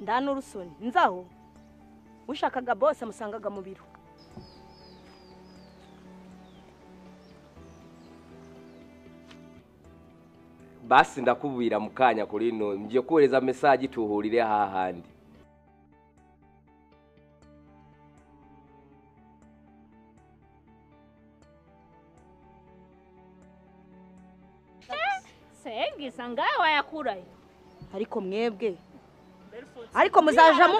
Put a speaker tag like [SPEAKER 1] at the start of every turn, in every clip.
[SPEAKER 1] ndanurusoni nzaho ushakaga bose amusangaga mu biro
[SPEAKER 2] basi ndakubwira mu kanya kuri no ngiye kohereza mesaje ituhurire hahandi
[SPEAKER 3] sengiza ngawe wayakurayo
[SPEAKER 1] ariko mwebwe ariko muzajamo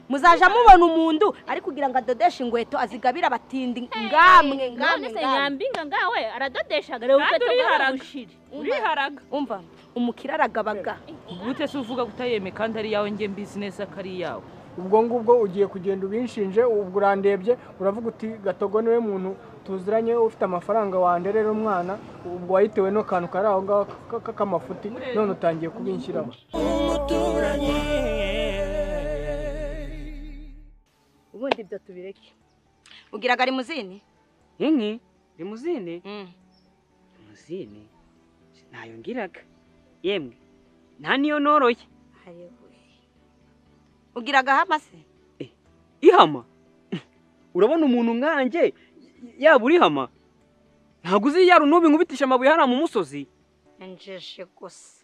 [SPEAKER 1] muzaja mubona umuntu ari kugira ngo adodeshe ingweto azigabira abatindi ngamwe ngamwe
[SPEAKER 3] none se
[SPEAKER 1] ngamwe
[SPEAKER 3] nyambinga ngawe aradodeshaga reba ukweto
[SPEAKER 4] Kandi
[SPEAKER 3] bwawe
[SPEAKER 4] uriharaga.
[SPEAKER 3] bushire
[SPEAKER 4] uriharaga
[SPEAKER 1] umva umukire aragabaga
[SPEAKER 4] gute se uvuga kutayeme kandi ari iyawe nge mbizi neza ko ari iyawe
[SPEAKER 5] ubwo ngubwo ugiye kugenda ubinshinje ubwo urandebye uravuga uti gatogo niwe muntu tuziranye ufite amafaranga wanderera umwana ubwo wayitewe n'akantu kari aho ngaho k- k- k'amafuti none utangiye kubinshyiraho
[SPEAKER 1] ubundi ibyo tubireke ugiraga ari muzini
[SPEAKER 6] inki rimuzine rimuzine ntayo ngiraga yemwe nta niyo noroye
[SPEAKER 1] ugiraga hama se
[SPEAKER 6] ihama urabona umuntu nkanjye yaba urihama ntabwo uzi yari unubi nkubitisha amabuye hariya mu musozi
[SPEAKER 1] njeje gusa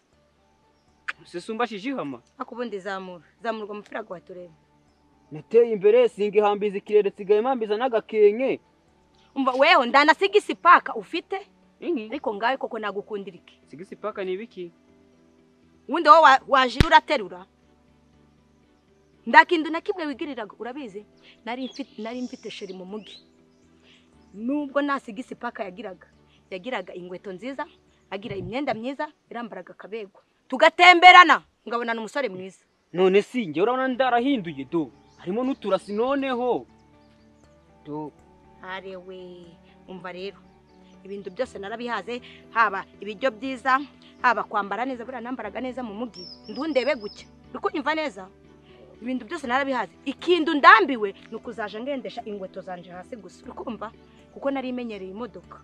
[SPEAKER 6] susumbashije ihama
[SPEAKER 1] ariko ubundi zamura zamurwa umupira wawe turebe
[SPEAKER 6] nateye imbere singa ihambiza ikirere nsigaye mpambiza n'agakenke
[SPEAKER 1] umva wewe ndanasiga isipaka ufite
[SPEAKER 6] inki
[SPEAKER 1] ariko ngawe koko nagukundira iki
[SPEAKER 6] sigisi paka ni ibiki
[SPEAKER 1] ubundi wowe wa- wajira uraterura ndakindu na kimwe wigiriraga urabizi nari mfite nari mfite sheri mu mugi nubwo nta sigisi paka yagiraga yagiraga inkweto nziza agira imyenda myiza irambaraga akabegwa tugatemberana ngabona umusore mwiza
[SPEAKER 6] none si njye urabona ndarahinduye do harimo n'uturasi noneho do
[SPEAKER 1] arewe umva rero ibintu byose narabihaze haba ibiryo byiza haba kwambara neza buriya nambaraga neza mu mugi ndundebe gutya uri kunyumva neza ibintu byose narabihaze ikintu ndambiwe ni ukuzaja ngendesha inkweto zanje hasi gusa uri kumva kuko nari imenyereye imodoka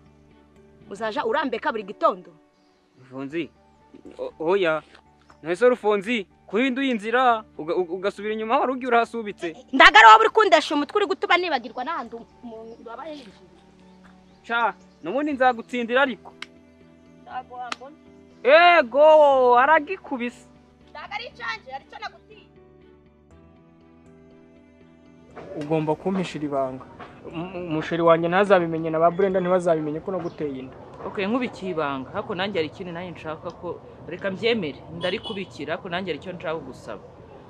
[SPEAKER 1] uzaja urambeka buri gitondo
[SPEAKER 6] rufunzi o- oya nahise rufunzi kuhinduye inzira uga- uga- ugasubira inyuma wari ugiye urahasubitse
[SPEAKER 1] ndaga ari wowe uri kundesha umutwe uri gutuba nibagirwa n'ahandi umuntu waba yinjiye
[SPEAKER 6] ca nubundi nzagutsindira ariko ego aragikubise
[SPEAKER 1] ndaga ari incanje aricyo nagutiye
[SPEAKER 5] ugomba kumpishira ibanga M- umusheri wanjye ntazabimenye na ba burenda ntibazabimenye ko naguteye inda
[SPEAKER 4] okay nkubikiye ibanga ariko nanjye hari ikintu nanjye nshaka ko reka mbyemere ndarikubikira ariko nanjye hari icyo nshaka gusaba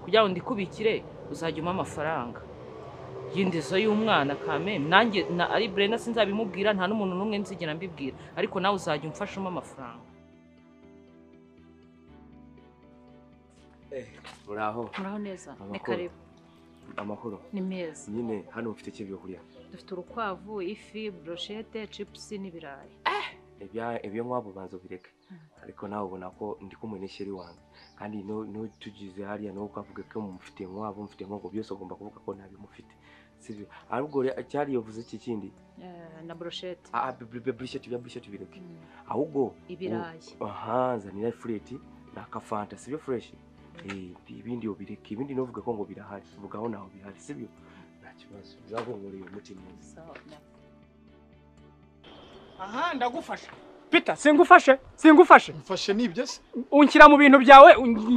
[SPEAKER 4] kugira ngo ndikubikire uzajya umpa amafaranga y'indizo y'umwana kame nanjye na ari burena sinzabimubwira nta n'umuntu n'umwe nzigera mbibwira ariko nawe uzajya umfasha umpa amafaranga
[SPEAKER 2] uraho
[SPEAKER 7] muraho neza
[SPEAKER 2] Amahoro.
[SPEAKER 7] ni karibu
[SPEAKER 2] amahoro
[SPEAKER 7] ni meza
[SPEAKER 2] nyine hano ufite iki byo kurya
[SPEAKER 7] dufite urukwavu ifi broshete cipusi n'ibirayi
[SPEAKER 2] Ibya- ibyo nk'abo banza ubireke ariko nawe ubona ko ndi kumwe n'ishyari wanjye kandi no- n'utugize hariya nawe ukavuga ko mufite nk'abo mufite nk'uko byose ugomba kuvuga ko ntabimufite sibyo ahubwo rero cyari yavuze iki kindi
[SPEAKER 7] eh, na broshete
[SPEAKER 2] ah burisheti bya burisheti bireke
[SPEAKER 7] Mm,
[SPEAKER 2] ahubwo
[SPEAKER 7] ibirayi
[SPEAKER 2] aha zanira ifureti ni akafanta sibyo fureshi Eh, ibindi ubireke ibindi navuga ko ngo birahari vugaho naho bihari sibyo nta kibazo uzahumurira umuti neza
[SPEAKER 7] sawa
[SPEAKER 5] aha ndagufasha pita singufashe singufashe
[SPEAKER 8] mfashe nibyo se
[SPEAKER 5] unshyira mu bintu byawe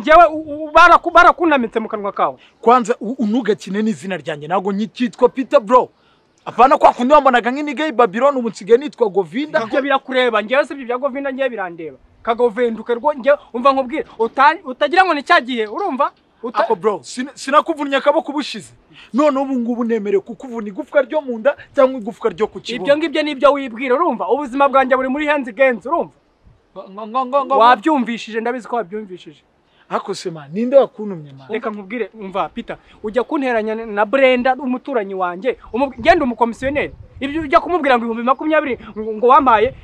[SPEAKER 5] njyewe u- u- baraku- barakunamitse mu kanwa kawe
[SPEAKER 8] kwanza u- unugakine n'izina ryanjye ntabwo nyitwa peter bro apana kwa kundi wambanaga nk'inigayi babylon ubu nsigaye nitwa govinda
[SPEAKER 5] ibyo birakureba njyewe si ibyo bya govinda njyewe birandeba kagovenduke rwo njyewe umva nkubwire uta- utagira ngo ni cya gihe urumva uta-
[SPEAKER 8] ako bro sin- sinakuvunnye akaboko ubushize none ubu ngubu nemerewe kukuvuna igufwa ryo mu nda cyangwa igufwa ryo ku
[SPEAKER 5] ibyo
[SPEAKER 8] kibuno
[SPEAKER 5] ngibyo ni ibyo wibwira urumva ubuzima bwanjye buri muri henzi genzi urumva
[SPEAKER 8] Ngo- ngo- ngo- ngo-
[SPEAKER 5] wabyumvishije ndabizi ko wabyumvishije
[SPEAKER 8] ako sema ninde wakuntumye mani
[SPEAKER 5] reka nkubwire umva pita ujya kunteranya na brenda umuturanyi wanjye umubwi- ngenda umukomisiyoneri ibyo ujya kumubwira ngo ibihumbi makumyabiri ngo ngo wampaye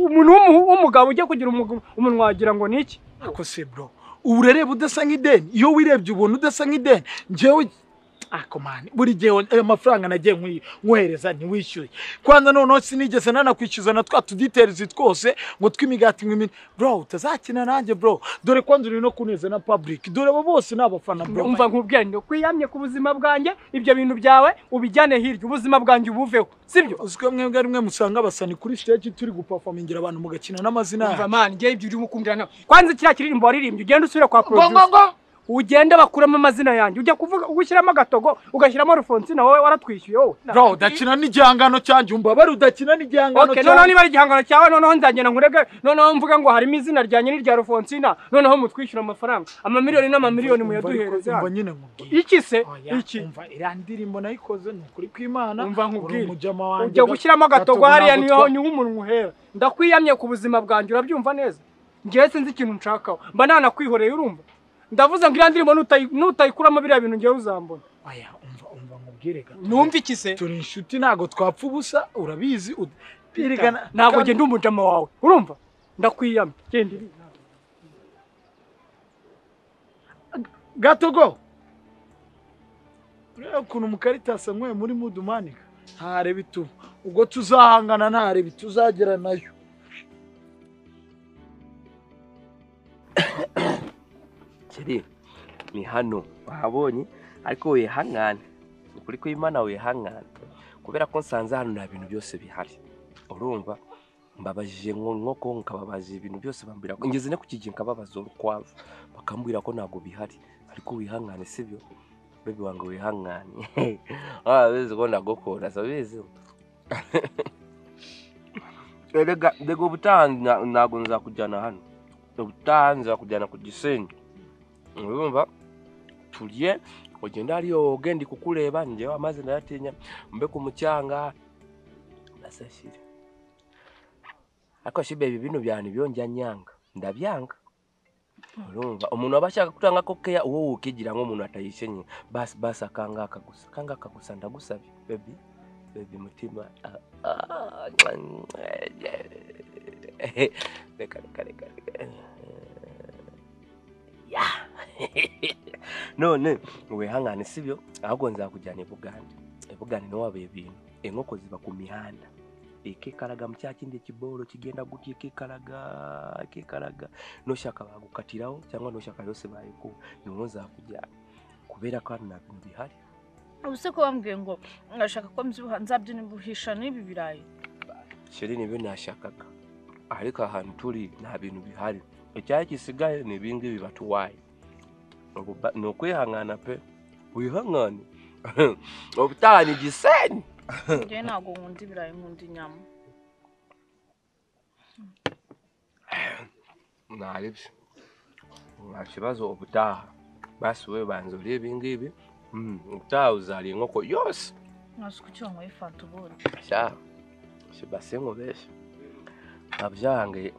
[SPEAKER 5] umuntu w'umu- w'umugabo ujya kugira umugu- umunwa wagira ngo ni iki
[SPEAKER 8] ako se bro uburere budasa nk'ideni iyo wirebye ubuntu udasa nk'ideni njyewe ah komani buri gihe won- ayo mafaranga nagiye nkwi- nkohereza ntiwishyuye kwanza noneho sinigeze nanakwishyuza na twa tuditelizi twose ngo tw'imigati nk'imini bro utazakina nanjye bro dore kwanza uri no kuneza na public dore abo bose ni abafana bro
[SPEAKER 5] umva nkubwira ngo kwiyamye ku buzima bwanjye ibyo bintu byawe ubijyane hirya ubuzima bwanjye ubuveho sibyo
[SPEAKER 8] uziko mwebwe rimwe musanga abasani kuri stage turi guperformingira abantu mugakina n'amazina yacu.
[SPEAKER 5] umva mani ngewe ibyo urimo kumbwira ntabwo kwanza kiriya kiririmbo waririmbye ugenda usubire kwa
[SPEAKER 8] ngo ngo
[SPEAKER 5] producer
[SPEAKER 8] ngo
[SPEAKER 5] ugende bakuramo amazina yanjye ujya kuvuga ugushyiramo agatogo ugashyiramo alphonsine wowe waratwishyuye wowe
[SPEAKER 8] bro udakina n'igihangano cyanjye umbabare udakina n'igihangano
[SPEAKER 5] Okay, noneho niba ari igihangano cyawe noneho nzagenda nkurege noneho mvuga ngo harimo izina ryanjye n'irya Alphonsina noneho mutwishyura amafaranga amamiliyoni n'amamiliyoni muyaduhereze
[SPEAKER 8] umva
[SPEAKER 5] hano.
[SPEAKER 8] nyine nkubwira
[SPEAKER 5] iki se
[SPEAKER 8] Oya,
[SPEAKER 5] iki
[SPEAKER 8] umva iriya ndirimbo nayikoze ni ukuri kw'imana
[SPEAKER 5] Umva
[SPEAKER 8] uri
[SPEAKER 5] nkubwire.
[SPEAKER 8] umujama
[SPEAKER 5] ujya gushyiramo agatogo
[SPEAKER 8] gatogo
[SPEAKER 5] hariya
[SPEAKER 8] ntabwo
[SPEAKER 5] niho
[SPEAKER 8] twa-
[SPEAKER 5] niho umuntu uhera ndakwiyamye ku buzima bwanjye urabyumva neza ngewe sinzi ikintu nshakaho mba nanakwihoreye urumva ndavuze ngo iriya ndirimbo nutayi- nutayikuramo biriya bintu ngewe uzambona
[SPEAKER 8] Oya, umva umva nkubwire gato.
[SPEAKER 5] numva iki se
[SPEAKER 8] turi inshuti ntabwo twapfa ubusa urabizi ud- Birigana-
[SPEAKER 5] ntabwo
[SPEAKER 8] kandi-
[SPEAKER 5] genda umujama wawe urumva ndakwiyamye genda
[SPEAKER 8] gatogo ureba ukuntu mukaritasi anyweye muri mudumanika ntareba ituba ubwo tuzahangana ntareba ituzagera nayo
[SPEAKER 2] kiri ni hano wahabonye ariko wihangane ni ukuri kw'imana wihangane kubera ko nsanze hano nta bintu byose bihari urumva mbabajije nko nkoko nkababaza ibintu byose bambwira ko ngeze no ku kigero nkababaza urukwavu bakambwira ko ntabwo bihari ariko wihangane sibyo bebi wange wihangane wabizi ko ndagukunda sabizi erega mbega ubutaha na- ntabwo nzakujyana hano ubutaha nzakujyana ku gisenyi urumva turye ugenda hariyo woge ndi kukureba njyewe amazi ndayatinya mbe ku mucyanga nasashire ariko shibe ibi bintu byane byonjya nyanga ndabyanga urumva umuntu aba ashaka kutanga ko keya uwo wukigira nk'umuntu atayishenye basi basi akangaka gusa akangaka gusa ndagusabye bebi bebi mutima ah, ah, mwa, mwa, eh, reka reka reka reka none wihangane sibyo ahubwo nzakujyana ibugande ibugande niho wabaye ibintu inkoko ziba ku mihanda ikikaraga mu cya kindi kiboro kigenda gutya ikikaraga ikikaraga nushaka bagukatiraho cyangwa nushaka yose bayikuba niho nzakujyana kubera ko hano nta bintu bihari
[SPEAKER 9] ubu se ko bambwiye ngo ngashaka ko mbyibuha nzabyibuhisha n'ibi birayi
[SPEAKER 2] sheri nibyo nashakaga ariko ahantu turi nta bintu bihari icyari gisigaye ni ibingibi batuwaye Ubu ba- ni ukwihangana pe wihangane ubutaha ni gisenyi
[SPEAKER 9] ngewe ntabwo nkunda ibirayi nkunda inyama
[SPEAKER 2] ntaribyo nta kibazo ubutaha basi we banza uriye ibingibi Mm, ubutaha uzariye inkoko yose
[SPEAKER 9] ntazi ko icyo wanyweye fanta ubundi
[SPEAKER 2] sha sibase nkubeshya babyange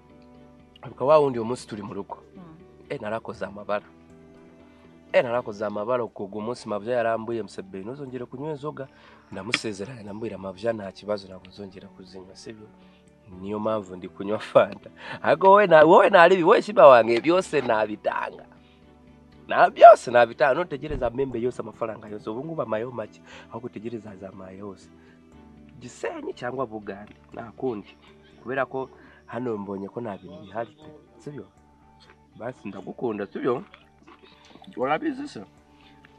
[SPEAKER 2] ubwo wa wundi uyu munsi turi mu rugo
[SPEAKER 9] Mm.
[SPEAKER 2] e narakoze amabara e narakoze amabara ukubwa umunsi mabya yarambuye musebere ntuzongere kunywa inzoga ndamusezeranya ndambwira amabya nta kibazo ntabwo nzongera kuzinywa sibyo niyo mpamvu ndi kunywa fanta ariko wowe na wowe naribi wowe shiba wange byose nabitanga na byose nabitanga nutegereza membe yose amafaranga yose ubu ngubu amayo make aho gutegereza za mayo yose gisenyi cyangwa bugande nta kundi kubera ko hano mbonye ko nta bintu bihari pe sibyo basi ndagukunda sibyo urabizi se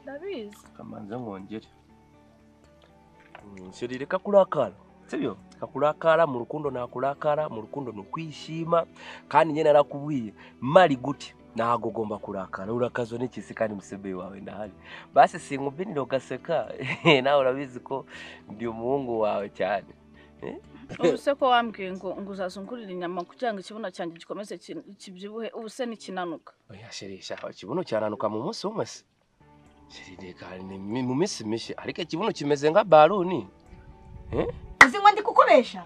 [SPEAKER 9] ndabizi
[SPEAKER 2] kamanza nkongere Mm, sheri reka kurakara sibyo reka kurakara mu rukundo nakurakara mu rukundo ni ukwishima kandi njye narakubwiye mari gute ntabwo ugomba kurakara urakazwa n'ikisi kandi musebeye wawe ndahari basi sinkubinira ugaseka nawe urabizi ko ndi umuhungu wawe cyane
[SPEAKER 9] ubu se ko wambwiye ngo ngo uzazungurira inyama kugira ngo ikibuno cyanjye gikomeze ki- kibyibuhe ubu se nikinanuka
[SPEAKER 2] oya sheri sha ikibuno cyananuka mu munsi umwe se sheri reka ni mi- mu minsi mishya ariko ikibuno kimeze nka baruni
[SPEAKER 1] uzi ngo ndi kukubesha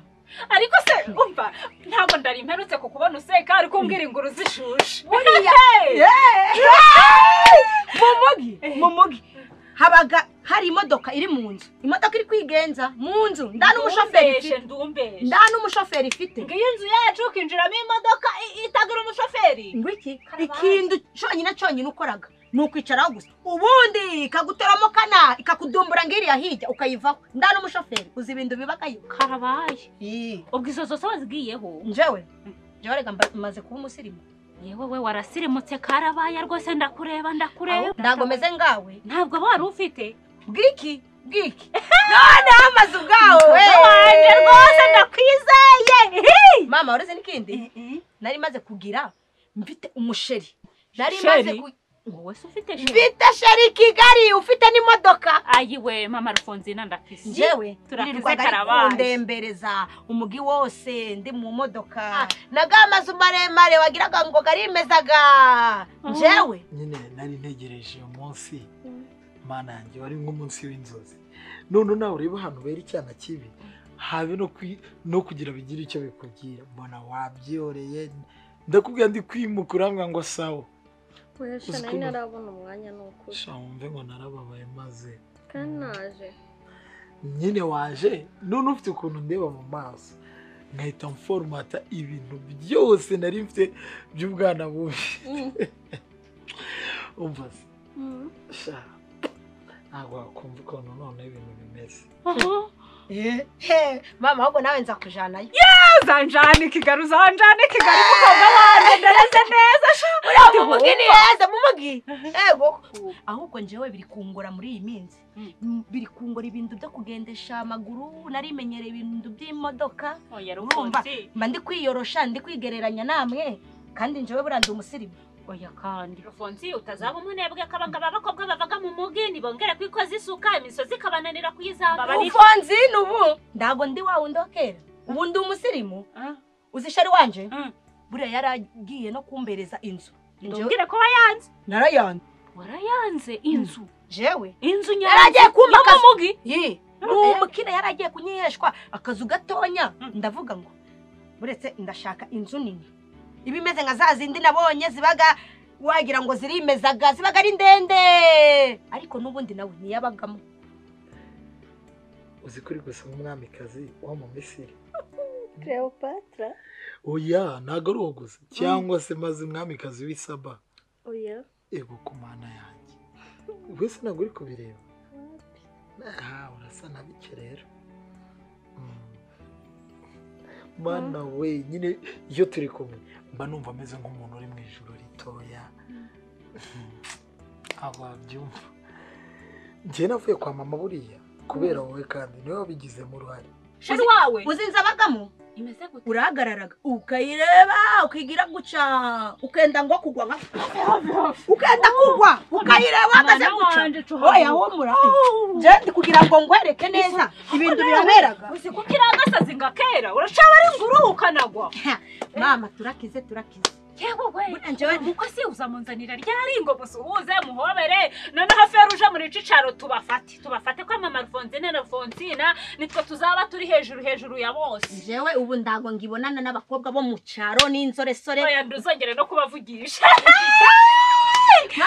[SPEAKER 4] ariko se umva ntabwo ndari mperutse kukubona useka ariko umbwira inguru zishushe
[SPEAKER 1] buriya mumugi mumugi habaga hari imodoka iri mu nzu imodoka iri kwigenza mu nzu nda n'umushoferi
[SPEAKER 4] Ndumbeshe,
[SPEAKER 1] ifite
[SPEAKER 4] ndumbeshe
[SPEAKER 1] nda n'umushoferi ifite
[SPEAKER 4] ngiyo inzu yacu ukinjiramo imodoka i- itagira umushoferi
[SPEAKER 1] ngo iki ikintu cyonyine cyonyine ukoraga ni ukwicaraho gusa ubundi ikagutoramo kana ikakudumbura ngo iriya hirya ukayivaho nda n'umushoferi uzi ibintu bibagayo
[SPEAKER 3] karabaye
[SPEAKER 1] Ii,
[SPEAKER 3] ubwo izo zose wazigiyeho
[SPEAKER 1] njyewe njyewe reka mba- maze kuba umusirimu
[SPEAKER 3] yewe we warasirimutse karabaye rwose ndakureba ndakureba
[SPEAKER 1] ntabwo meze ngawe
[SPEAKER 3] ntabwo wari ufite
[SPEAKER 1] bwiki bwiki noneho amazu bwawe
[SPEAKER 3] wanje rwose ndakwizeye
[SPEAKER 1] mama waruzi n'ikindi nari maze kugira mfite umusheri nari
[SPEAKER 3] Sheri?
[SPEAKER 1] maze ku-
[SPEAKER 3] wowe se ufite sheri
[SPEAKER 1] mfite sheri kigali ufite n'imodoka
[SPEAKER 3] ayiwe mama rufonzina ndakwisi
[SPEAKER 1] njyewe
[SPEAKER 3] turakuze
[SPEAKER 1] nirirwaga ari
[SPEAKER 3] karabaye.
[SPEAKER 1] kundembereza umugi wose ndi mu modoka naga amazu maremare wagiraga ngo garimezaga njyewe
[SPEAKER 8] nyine nari ntegereje uyu munsi mana yanjye wari nk'umunsi w'inzozi none nawe urebe ahantu bera icyana kibi habe no kwi- no kugira bigire icyo bikubwira mbona wabyoreye ndakubwira ndi kwimuka urambwira ngo sawa
[SPEAKER 10] Oya sha
[SPEAKER 8] Uzi
[SPEAKER 10] nari
[SPEAKER 8] ko na-
[SPEAKER 10] ntarabona umwanya ni ukuri
[SPEAKER 8] sha wumve ngo narababaye maze
[SPEAKER 10] kandi naje
[SPEAKER 8] nyine waje none ufite ukuntu ndeba mu maso nkahita mforomata ibintu byose nari mfite by'ubwana bubi umva se sha ntabwo wakumva ukuntu noneho ibintu bimeze
[SPEAKER 1] Eh, he, mama ahubwo nawe nza kujanayo
[SPEAKER 4] uzanjana ikigali uzanjana ikigali mukobwa wanjye ndareze neza sha
[SPEAKER 1] Mu
[SPEAKER 4] Ndi
[SPEAKER 1] mugi ni heza mu mugi ego ahubwo njyewe biri kungora muri iyi minsi Mm, biri kungora ibintu byo kugendesha amaguru narimenyereye ibintu by'imodoka
[SPEAKER 3] oya
[SPEAKER 1] urumva
[SPEAKER 3] rufunzi
[SPEAKER 1] mba ndi kwiyorosha ndi kwigereranya namwe kandi njyewe buriya ndi umusirimu
[SPEAKER 3] oya kandi rufunzi utazaba umunebwe ko abangaba abakobwa bavaga mu mugi ntibongere kwikoza isuka imisozi ikabananira kuyizamuka
[SPEAKER 1] ufonzi ni ubu ntabwo ndi wa wundi wa kera ubu ndi umusirimu
[SPEAKER 3] Ah.
[SPEAKER 1] uzishari wanje
[SPEAKER 3] Mm.
[SPEAKER 1] buriya yaragiye no kumbereza inzu Njyewe-
[SPEAKER 3] ndubwire ko wayanze
[SPEAKER 1] narayanze
[SPEAKER 3] warayanze inzu
[SPEAKER 1] jewe
[SPEAKER 3] inzu
[SPEAKER 1] yaragiye kumpa
[SPEAKER 3] yo mu
[SPEAKER 1] akazi.
[SPEAKER 3] mugi
[SPEAKER 1] Yi, ni umukire yari agiye kunyiheshwa akazu gatonya ndavuga ngo uretse ndashaka inzu nini iba imeze nka za zindi nabonye zibaga wagira ngo zirimezaga zibaga ari ndende ariko n'ubundi nawe ntiyabagamo
[SPEAKER 8] uzi ko uri gusa nk'umwamikazi wo mu misiri
[SPEAKER 10] Cleopatra
[SPEAKER 8] oya ntabwo ari uwo gusa cyangwa se maze umwamikazi w'isaba
[SPEAKER 10] oya
[SPEAKER 8] ego ku mana yanjye wese ntabwo uri kubireba aha urasa na bike rero Mm. mana we nyine iyo turi kumwe mba numva ameze nk'umuntu uri mu ijoro ritoya ntabwo wabyumva njye navuye kwa mama buriya kubera wowe kandi niwe wabigizemo uruhare
[SPEAKER 3] sheri wawe
[SPEAKER 1] uzi inzu abagamo
[SPEAKER 3] imeze gute
[SPEAKER 1] urahagararaga ukayireba ukigira guca ukenda ngo kugwa nka ukenda kugwa ukayireba uhagaze
[SPEAKER 3] Mwana
[SPEAKER 1] guca
[SPEAKER 3] wanje, cuha
[SPEAKER 1] oya
[SPEAKER 3] vuba.
[SPEAKER 1] humura nje ndi kugira ngo ngwereke neza ibintu biraberaga
[SPEAKER 4] uzi ko kiragasazi ngakera urashaba ari nguruhu ukanagwa
[SPEAKER 1] mama turakize turakize
[SPEAKER 3] yewe we
[SPEAKER 1] Buriya njyewe
[SPEAKER 3] uko si uzamunzanira ryari
[SPEAKER 4] ari ngo musuhuze muhobere noneho feruje muri cicaro tubafate tubafate kwamama rufonzine na rufonzina nitwe tuzaba turi hejuru hejuru ya bose
[SPEAKER 1] jewe ubu ndago ngibonana n'abakobwa bo mu cyaro n'insoresore
[SPEAKER 4] oya nduzongere no kubavugisha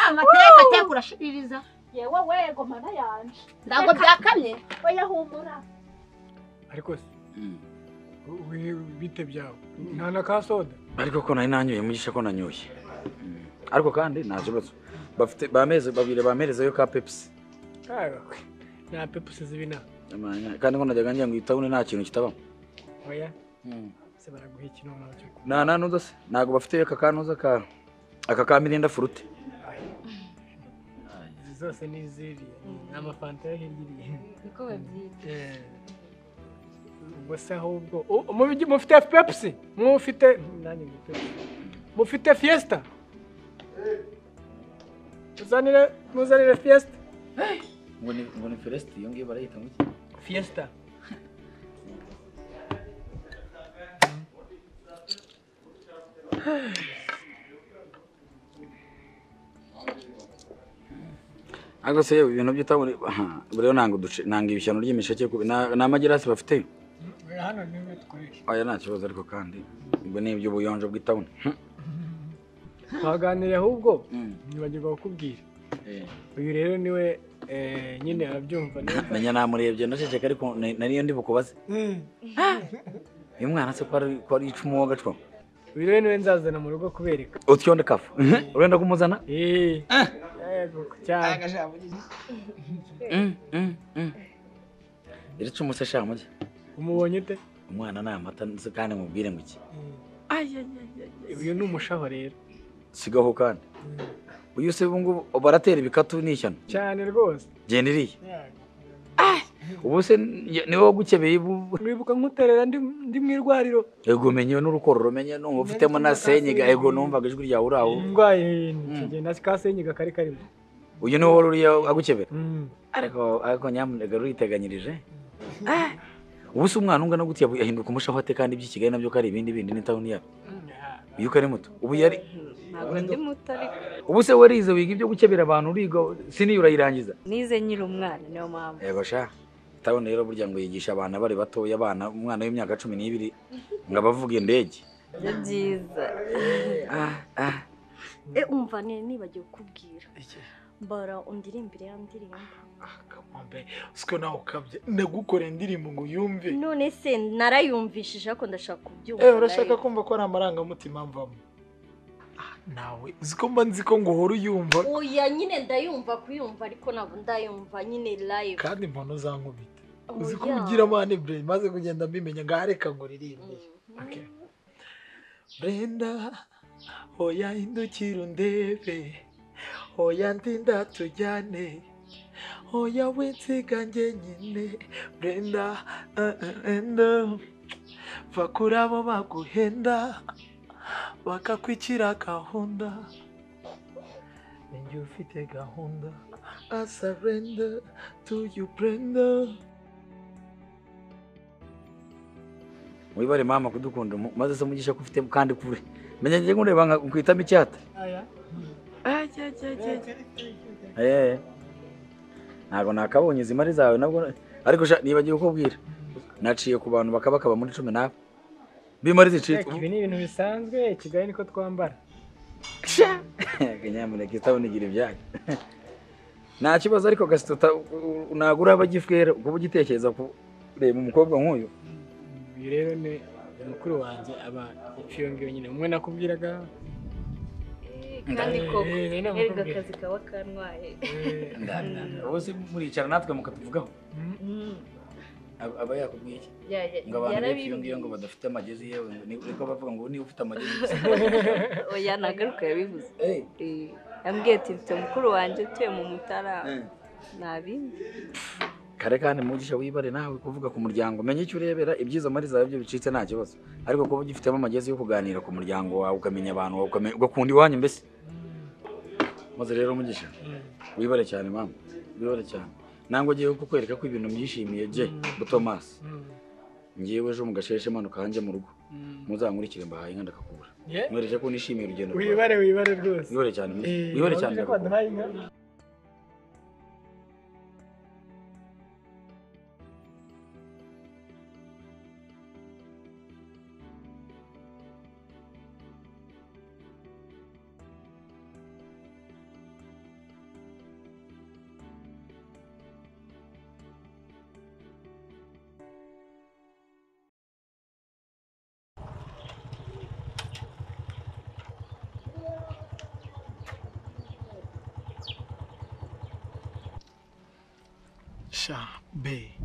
[SPEAKER 1] mama teka teka urashiririza
[SPEAKER 3] yewe we gomana yanje
[SPEAKER 1] ndago byakamye
[SPEAKER 3] oya humura
[SPEAKER 5] ariko se wi- bite byawe nta na ka soda
[SPEAKER 6] ariko ko nari nanyoye mugisha ko nanyoye ariko kandi nta kibazo bafite bameze babiri bamerezeyo ka pepsi
[SPEAKER 5] Kaga, nta pepusi z'ibina
[SPEAKER 6] Amanya, kandi ko najyaga ngira ngo itabune nta kintu kitabamo
[SPEAKER 5] oya se baraguha ikinono cyo kunywa.
[SPEAKER 6] nta nta nuza se ntabwo bafite aka kanoza ka aka ka mirinda furute
[SPEAKER 5] izi zose ni iziriya ni amafanta yo hirya
[SPEAKER 11] niko babyita
[SPEAKER 5] iriya ubwo se ahubwo u- mubi- mufite pepusi mufite nanjye ndi Pepsi. mufite fiyesita muzanire muzanire fiyesita
[SPEAKER 6] ngo ni ngo ni fereste iyo ngiyo barayita ngo
[SPEAKER 5] fiyesita
[SPEAKER 6] ariko se yewe ibintu by'itabune aha, buriya nanga uduce nanga ibishyano ry'imisheke kubi- na- ni amagerasi bafite
[SPEAKER 5] hano niwe dukoresha
[SPEAKER 6] aya nta kibazo ariko kandi ubwo ni iby'ubuyonjo bw'itabune
[SPEAKER 5] twaganiriye ahubwo
[SPEAKER 6] Mm.
[SPEAKER 5] nibagirwa kukubwira
[SPEAKER 6] Eh.
[SPEAKER 5] uyu rero niwe eh, nyine arabyumva neza
[SPEAKER 6] menya namurebye ndaceceka ariko na- nariyo ndi bukubaze uyu mwana se ko ari- ko ari icumu w'agacwa
[SPEAKER 5] uyu rero niwe nzazana mu rugo kubereka
[SPEAKER 6] utyo ndi kafu urenda kumuzana
[SPEAKER 5] Eh. cyane
[SPEAKER 6] iri cumu se sha mugi
[SPEAKER 5] umubonye ute
[SPEAKER 6] umwana ni amata nzi kandi mubwire ngo iki
[SPEAKER 5] uyu ni umushaho rero
[SPEAKER 6] sigaho kandi uyu se ubu ngubu baratera ibikatu n'ishyano
[SPEAKER 5] cyane rwose
[SPEAKER 6] genda iriya ubu se niwe wagukebeye ubu
[SPEAKER 5] wibuka nk'uterera ndi ndi mu irwariro
[SPEAKER 6] ego menyewe n'urukoro rumenye numva ufitemo na senyiga ego numvaga ijwi ryawe uri aho
[SPEAKER 5] ndwaye ikigenda kasenyiga kari karimo
[SPEAKER 6] uyu niwe wari uriya agukebera ariko ariko nyamuneka ruriteganyirije ubu se umwana ungana gutya yahinduka umushahate kandi iby'i kigali nabyo ko ari ibindi bindi n'itawuni yawe iyo ukari muto ubu yari
[SPEAKER 7] ntabwo ndi muto ariko
[SPEAKER 6] ubu se warize wiga ibyo gukebera abantu uriga siniyo urayirangiza
[SPEAKER 7] nize nyiri umwana niyo mpamvu
[SPEAKER 6] yego sha itabona rero burya ngo yigisha abana bari batoya abana umwana w'imyaka cumi n'ibiri ngo abavuga indege
[SPEAKER 7] ni byiza
[SPEAKER 10] e umva ne nibagiwe kukubwira mbara undirimbire ya ndirimbo
[SPEAKER 8] siko nawe ukabye ndagukorera indirimbo ngo yumve
[SPEAKER 10] none se narayumvishije ariko ndashaka kubyumva
[SPEAKER 8] eh urashaka kumva ko ari amarangamutima mvamo Ah, nawe uzi ko mba nzi ko ngo uhora uyumva
[SPEAKER 10] oya nyine ndayumva kuyumva ariko ntabwo ndayumva nyine live
[SPEAKER 8] kandi impono zankubita
[SPEAKER 10] Oya.
[SPEAKER 8] uzi ko ugira amahane brain maze kugenda mbimenya ngaho reka ngo ririmbe Okay. brenda oya hindukira undebe oya ndinda tujyane oya winsiga njye nyine brenda eh, eh, brenda va kuri abo baguhenda bakakwicira gahunda ninjye ufite gahunda I surrender to you Brenda
[SPEAKER 6] wibare mama kudukunda mu- maze se mugisha ko ufite kandi kure menya njye ngureba nka kwitamo icyata eh ntabwo nakabonye izi mari zawe nabwo ariko sha nibagiwe kukubwira naciye ku bantu bakaba bakaba muri cumi nawe bimari zicitse
[SPEAKER 5] ibi ni ibintu bisanzwe kigali niko twambara
[SPEAKER 6] kanyamuneka isabune igira ibyayo nta kibazo ariko gasito nagura abagifwera kuba ugitekereza kureba umukobwa nk'uyu
[SPEAKER 5] uyu rero ni mukuru wanjye aba ifiyongiyo nyine umwe nakubwiraga
[SPEAKER 7] kandi koko
[SPEAKER 5] Eh, eh, ntabwo
[SPEAKER 7] erega
[SPEAKER 5] akubwira.
[SPEAKER 7] akazi kaba kantwaye
[SPEAKER 6] wowe se muricara natwe mukatuvugaho Aba- aba yakubwiye iki
[SPEAKER 7] Ya- ya-
[SPEAKER 6] ngo abantu
[SPEAKER 7] yarabimbwiye.
[SPEAKER 6] bepfa iyo ngiyo ngo badafite amagezi yewe ngo ni- niko bavuga ngo niba ufite amagezi
[SPEAKER 7] oya ntagaruka yabivuze Eh, yambwiye ati mfite mukuru wanjye utuye mu mutara
[SPEAKER 6] Eh.
[SPEAKER 7] ntabindi
[SPEAKER 6] kare kandi mugisha wibare nawe kuvuga ku muryango menya icyo urebera ibyiza muri zawe byo bicitse nta kibazo ariko kuba ugifitemo amagezi yo kuganira ku muryango wawe ukamenya abantu wawe ukamenya- ugakunda iwanyu mbese maze rero mugisha wibare cyane mama wibare cyane nangwa ngiye kukwereka ko ibintu byishimiye je butomasi ngewe ejo mu gasheshe manuka hanjye mu rugo muzankurikire mbahaye inka ndakakubura
[SPEAKER 5] Yeah.
[SPEAKER 6] mwereke ko nishimiye urugendo rwawe.
[SPEAKER 5] wibare wibare rwose
[SPEAKER 6] wibare cyane wibare cyane
[SPEAKER 5] urabona ko
[SPEAKER 6] ndakakubura
[SPEAKER 5] waduhaye inka?
[SPEAKER 8] sha be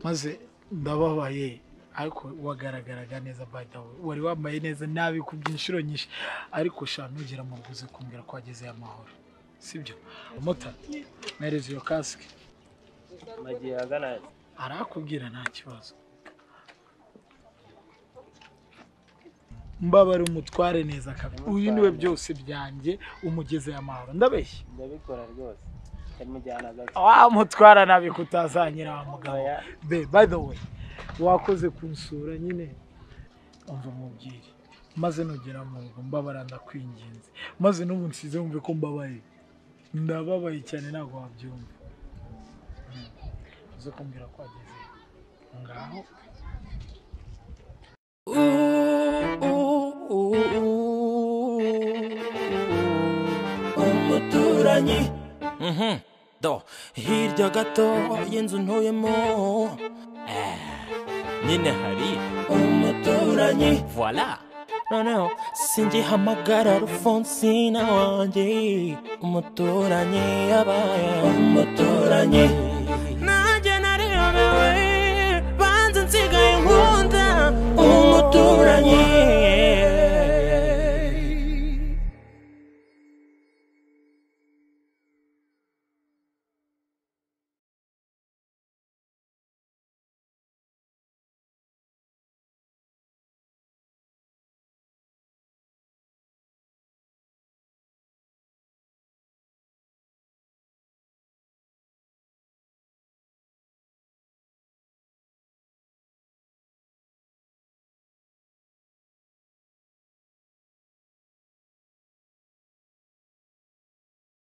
[SPEAKER 8] maze ndababaye ariko wagaragaraga neza by the way wari wambaye neza nabi ku inshuro nyinshi ariko sha nugera mu rwuzi kumbwira ko wagezeyo amahoro sibyo mota mpereza iyo kasike
[SPEAKER 5] nagiye agana
[SPEAKER 8] arakubwira nta kibazo mbabara umutware neza kabiri uyu niwe byose byanjye umugezeyo amahoro ndabeshya
[SPEAKER 5] ndabikora rwose ndamujyana gato
[SPEAKER 8] wamutwara nabi kutazanyira wa mugabo be by the way wakoze kunsura nyine umva mubwire maze nugera mu rugo mbabara ndakwinginze maze n'ubu nsize wumve ko mbabaye ndababaye cyane ntabwo wabyumva Mm. uze kumbwira ko wageze ngaho
[SPEAKER 12] umuturanyi Mhm. do hirya gato y'inzu ntuyemo eh, nyine hari umuturanyi voila
[SPEAKER 6] noneho singihamagara rufonsina wanjye umuturanyi yabaye umuturanyi nanjye nariyobewe banze nsigaye nkunda umuturanyi